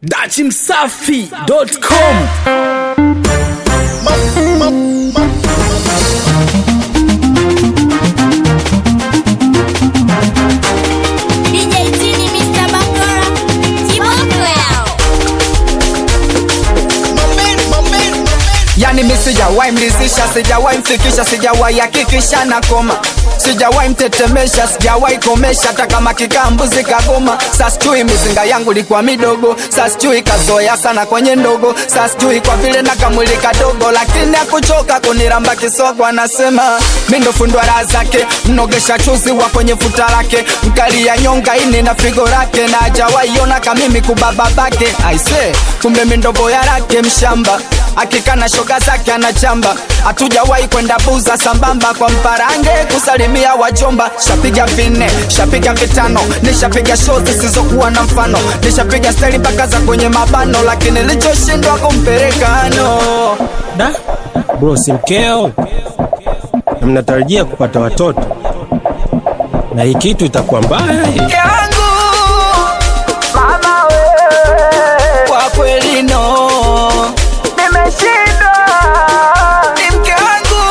dachimsafi.com DJ Tini, Mr. Bangora, Kiboko yao. yani mi sijawahi mlizisha sijawahi mfikisha sijawahi hakikisha na koma sijawahi mtetemesha sijawahi komesha hata kama kikaa mbuzi kagoma sasijui mizinga yangu likuwa midogo sasijui kazoea sana kwenye ndogo sasijui kwa vile na kamwili kadogo lakini akuchoka kuniramba kisogo anasema mi ndo fundwa raha zake mnogesha chuzi wa kwenye futa lake mkali ya nyonga ini na figo lake na ajawaiona kamimi kubababake aise kumbe mi ndo boya lake mshamba akikana shoga zake anachamba hatujawahi kwenda buza sambamba kwa mparange kusalimia wajomba shapiga vinne shapiga vitano nishapiga show zisizokuwa na mfano nishapiga steli mpaka za kwenye mabano lakini lichoshindwa kumpelekano da bro si mkeo na mnatarajia kupata watoto na hii kitu itakuwa mbaya hii. yangu mama we kwa kweli no nimeshindwa ni mke wangu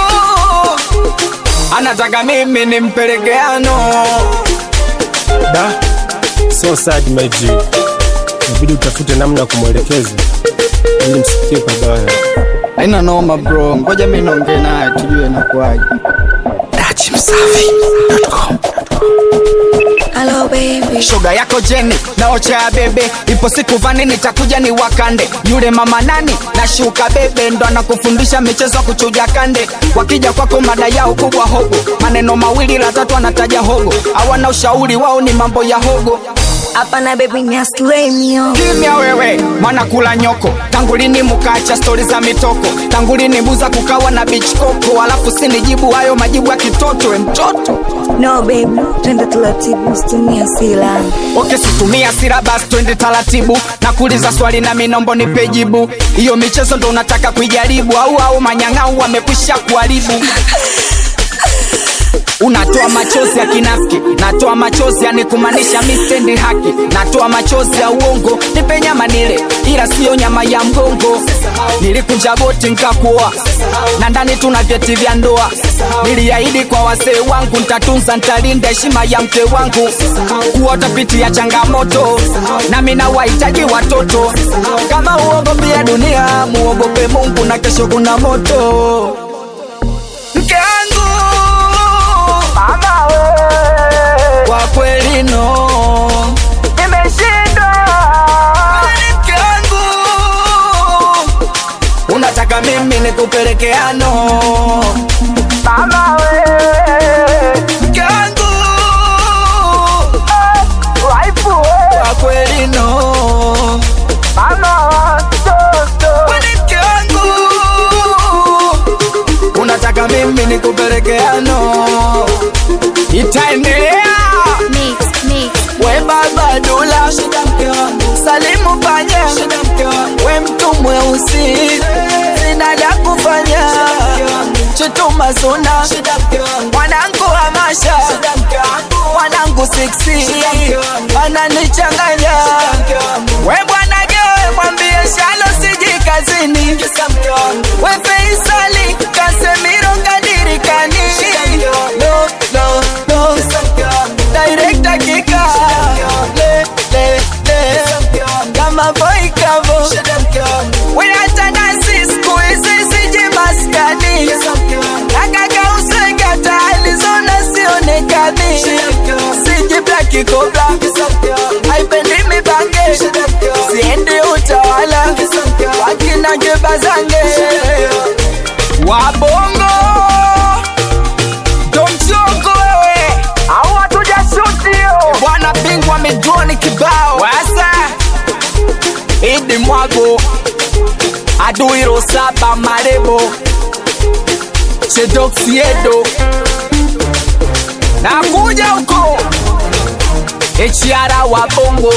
anataka mimi nimpelekeano da so sad my G. inabidi utafute namna ya kumwelekeza ili msifikie pabaya haina noma bro ngoja mi naongee naye tujue inakuwaje dachimsafi.com Hello baby. shoga yako jeni naocha ya bebe ipo siku vani nitakuja ni wakande yule mama nani nashuka bebe ndo anakufundisha michezo ya kuchuja kande wakija kwako mada yao kubwa hogo maneno mawili la tatu anataja hogo hawana ushauri wao ni mambo ya hogo Hapana baby ni aslay mio. kimya wewe mwana kula nyoko tangulini mukacha stori za mitoko tangulini buza kukawa na beach koko alafu sinijibu hayo majibu ya kitoto we mtoto No baby, twende taratibu, usitumie hasira. oke situmia sira basi twende taratibu na kuuliza swali na minombo nipe jibu hiyo michezo ndo unataka kuijaribu au au manyang'au wamekwisha kuharibu unatoa machozi ya kinafiki natoa machozi yani kumaanisha mistendi haki natoa machozi ya uongo nipe nyama nile ila siyo nyama ya mgongo nilikunja goti nkakuoa na ndani tuna vyeti vya ndoa niliahidi kwa wasee wangu ntatunza ntalinda heshima ya mke wangu kuwa utapitia changamoto nami na wahitaji watoto kama uogopia dunia muogope mungu na kesho kuna moto mke wangu mama we kwa kweli no nimeshindwa mke wangu unataka mimi nikupelekeano mama we mke wangu waifu we kwa kweli no mama watoto mke wangu unataka mimi nikupelekeano itaendelea Mix, mix. we baba dula salimu panya we mtu mweusi sina la kufanya chutuma suna mwanangu amasha mwanangu siksi ananichanganya we bwana gewe mwambie shalo siji kazini we feisali kasemiro kadirikani no, no, no. Director kika le, le, le. kama boy kavo winata nasi siku hizi siji maskani nakaka usegata alizona sionekani siji blaki kobla haipendi mibange siendi utawala wakina jebazange wabongo domchongo wewe au hatujashutio bwana bingwa amejoni kibao wasa idi mwago aduiro saba marebo chedoksiedo nakuja huko echiara wa bongo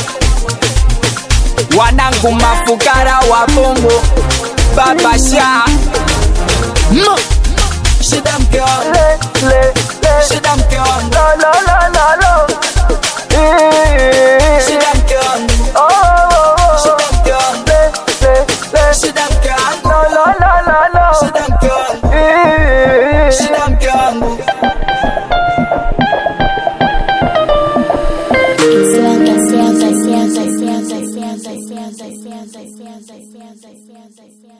wanangu mafukara wa bongo babasha mm. shida mke wangu shida mke wangu shida mke wangu music, music, music, music, music, music, music.